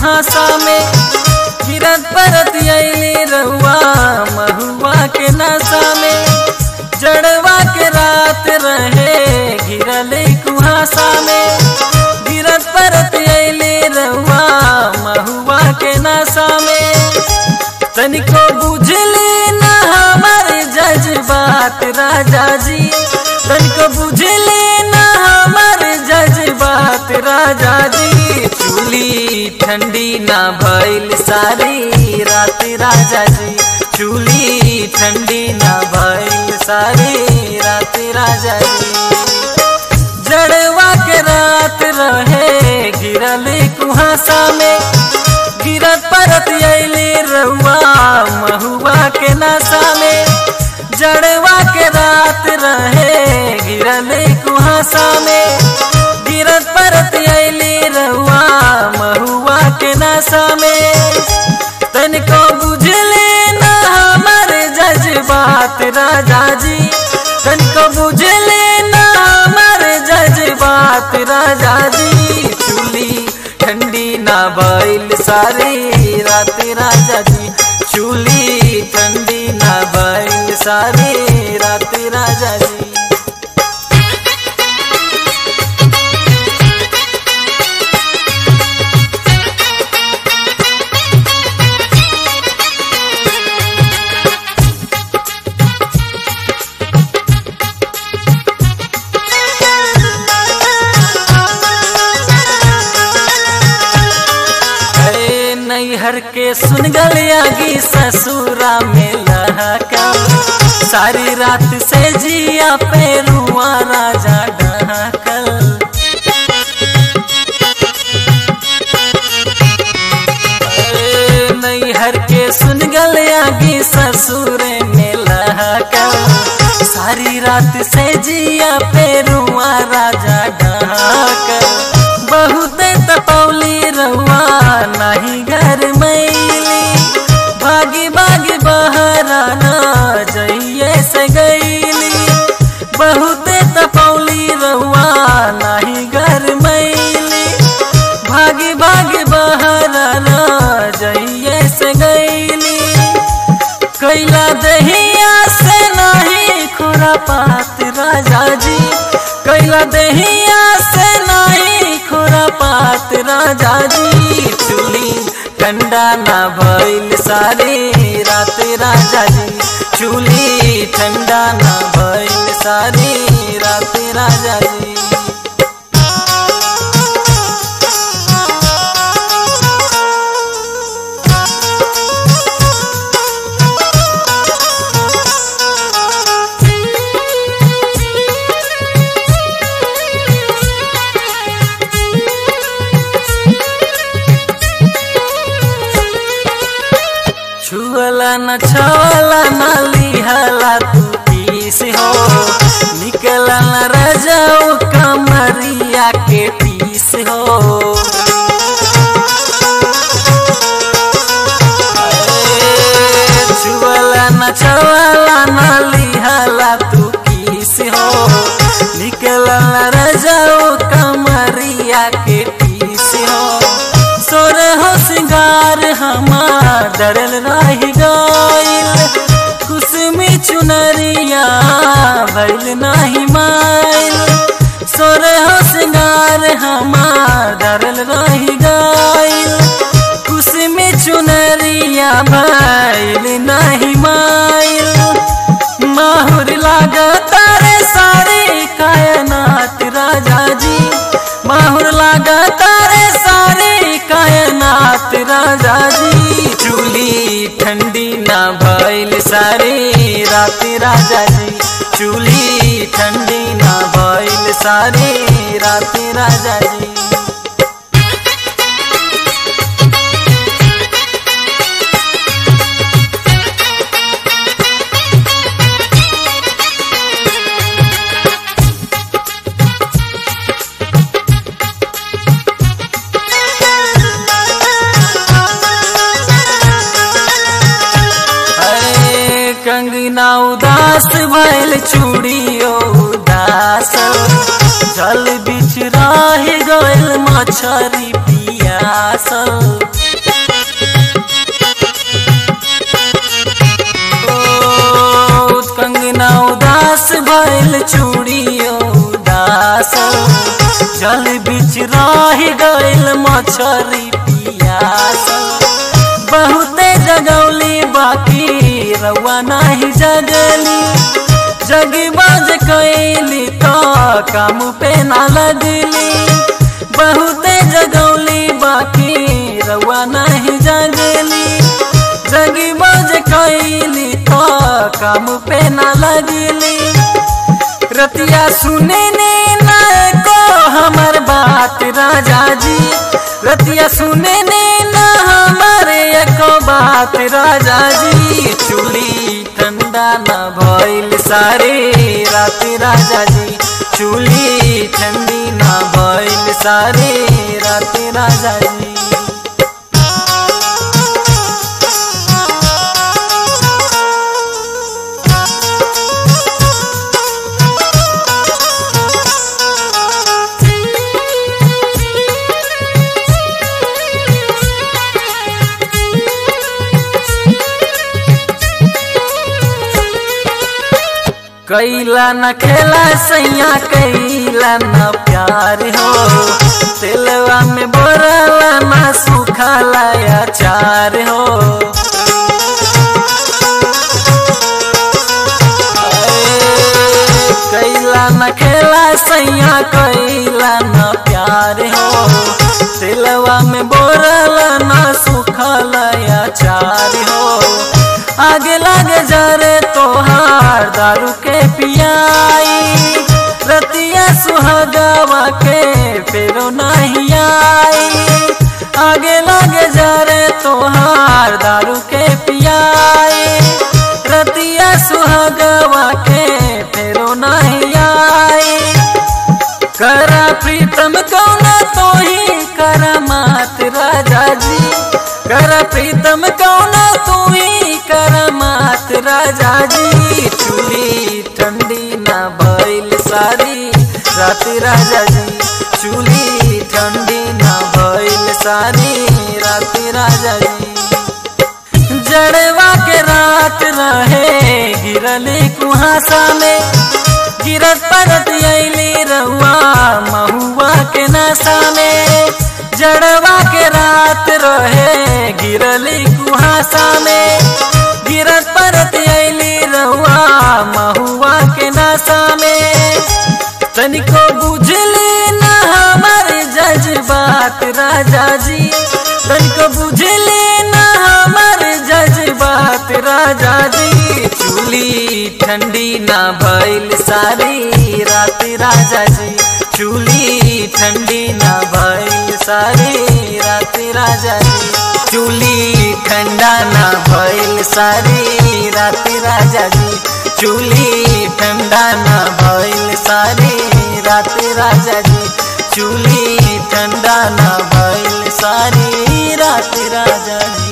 कुहासा में गिरत परत अली रहुआ महुआ के नशा में जड़वा के रात रहे गिरल कुहासा में गिरत परत अली रहुआ महुआ के नशा में तनिको बुझली न हमार जज्बात राजा जी तनिको बुझली न हमार जज्बात राजा जी चूली ठंडी ना भइल सारी रात राजा जी चूली ठंडी ना भइल सारी रात राजा जी जड़वा के रात रहे गिरल कुहासा में गिरत परत अली रहुआ महुआ के नशा में जड़वा के रात रहे गिरल कुहासा में गिरत परत अली रहुआ महुआ के नशा में तनिको बुझले न हमार जज्बात राजा जी तनिको बुझले न हमार जज्बात राजा जी चूली ठंडी ना भइल सारी रात राजा जी चूली ठंडी ना भइल सारी रात राजा जी अरे नैहर के सुन गलियागी ससुरा में लहका सारी रात से जिया पे रुआ राजा डहकल अरे नैहर के सुन गलियागी ससुर में लहकल सारी रात से जिया पे रुआ राजा डहकल बहुत तपौली रहुआ नहीं घर मैली भागी भागी बहराना जइए से गईली बहुत तपौली रहुआ नहीं घर मैली भागी भागी बहराना जइए से गईली कैला दहिया से नहीं खुरा पात राजा जी कैला दहिया से नहीं खुरा पात राजा जी चूली ठंडा ना भइल सारी रात राजा जी चूली ठंडा ना भइल सारी रात राजा जी छुअला न छवला न लिहला तू पीस हो निकला न रजाऊ कमरिया के पीस हो अरे, छुअला न छवला न लिहला तू पीस हो निकला न रजाऊ कमरिया के पीस हो सोर हो सिंगार हमार डरल रही गईल कुसमी चुनरिया भइल नाही माइल सोर हो सिंगार हमार डरल रही गईल कुसमी चुनरिया भइल नाही माइल माहुर लागता रे सारी कायनात राजा जी माहुर लागता रे सारी कायनात राजा जी चूली ठंडी ना भइल सारी रात राजा जी चूली ठंडी ना भइल सारी रात राजा जी अरे कंगना उदास भइल चूड़ियो उदास जल बिच रह गइल मछरी पियासल गइल चूड़ियो उदास जल बीच रह गइल मछरी पियास बहुते जगौली बाकी रउआ नहीं जगली जगी बाज कैली तो काम पे ना लगली बहुते जगौली बाकी रउआ नहीं जगली जगी बाज कैली तो काम पे ना लगली रतिया सुने ने ना को हमर बात राजा जी रतिया सुने ने ना हमारे एको बात राजा जी चूली ठंडा न भइल सारे रात राजा जी चूली ठंडी न भइल सारे रात राजा जी कैला न खेला सैया कैला न प्यार हो तेलवा में बोरला न सुखला अचार हो कैला न खेला सैया कैला न प्यार हो तेलवा में बोरला न सुखला अचार हो आगे लगे जरे तोहार दारू के पियाई रतिया सुहागवा के फेरो नहीं आई आगे लगे जरे तोहार दारू के पियाई रतिया सुहागवा के फेरो नहीं आई करा प्रीतम कौना तो ही करा मात राजा जी करा प्रीतम कौना तू ही करा मात राजा जी चूली ठंडी ना भइल सारी रात राजा जी चूली ठंडी ना भइल सारी रात राजा जी जड़वा के रात रहे गिरली कुहासा में गिरत परत अली रहुआ महुआ के नशा में जड़वा के रात रहे गिरली कुहासा में गिरत परत अली रहुआ महुआ के नशा में तनिको बुझली न हमार जज्बात राजा जी तनिको बुझली न हमार जज्बात राजा जी चूली ठंडी ना भइल सारी रात राजा जी चूली ठंडी ना भइल सारी रात राजा जी चूली ठंडा ना भइल सारी रात राजा जी चूली ठंडा ना भइल सारी रात राजा जी चूली ठंडा ना भइल सारी रात राजा जी